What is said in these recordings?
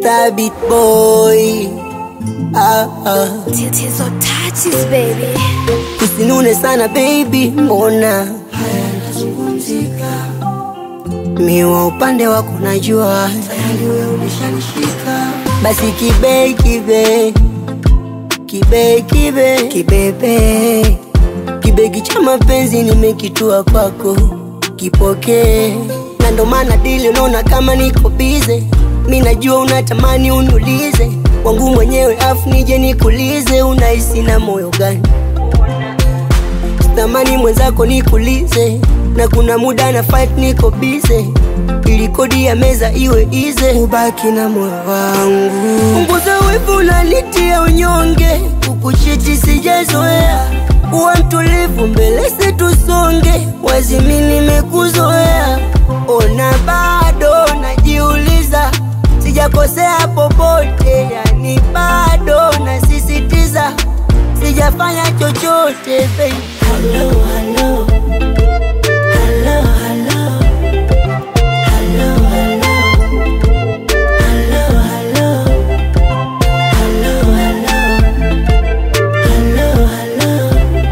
Mr. Beat Boy. Ah, ah. Tatizo touches baby. Usinune sana baby, mbona miwa upande wako najua tayari wewe ulishanishika. Basi kibe kibe kibe kibe kibebe kibegi cha mapenzi nimekitua kwako, kipokee na ndo maana dili unaona kama niko bize. Mi najua unatamani uniulize wangu mwenyewe, afu nije nikulize, unahisi na moyo gani? Sitamani mwenzako nikulize, na kuna muda na fight niko bize, ili kodi ya meza iwe ize, ubaki na moyo wangu. Punguza wivu, unanitia unyonge, kukuchiti sijazoea, uwa mtulivu mbele situsonge, wazimi nimekuzoea, ona bado najiuliza, sijakosea popote, yani bado nasisitiza, sijafanya chochote baby. Hello, hello. Hello, hello. Hello, hello. Hello, hello. Hello, hello. Hello, hello.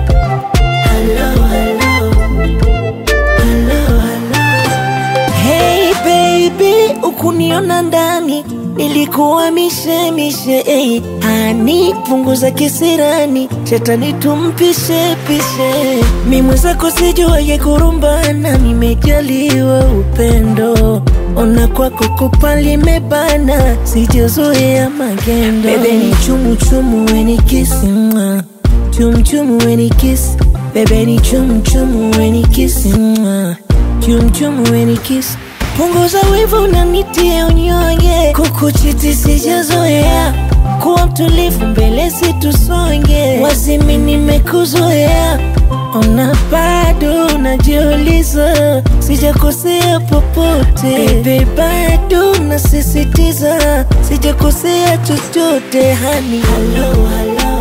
Hello, hello. Hello, hello. Hey baby, ukuniona ndani nilikuwa mishemishe hey. Hani punguza kisirani, shetani tumpishe pishe. Mi mwenzako sijuaye kurumbana, nimejaliwa upendo. Ona kwako kupa limebana, sijazoea magendo. Bebe ni chumu chumu, weni kisi mwa chum chum weni kisi. Bebe ni chum chum, weni kisi mwa chum chum weni kisi. Punguza wivu unanitia unyonge, kukuchiti sijazoea, kuwa mtulivu mbele situsonge, wazimi nimekuzoea, ona bado unajiuliza, sijakosea popote, bebe bado nasisitiza, sijakosea chochote hani. Hello, hello.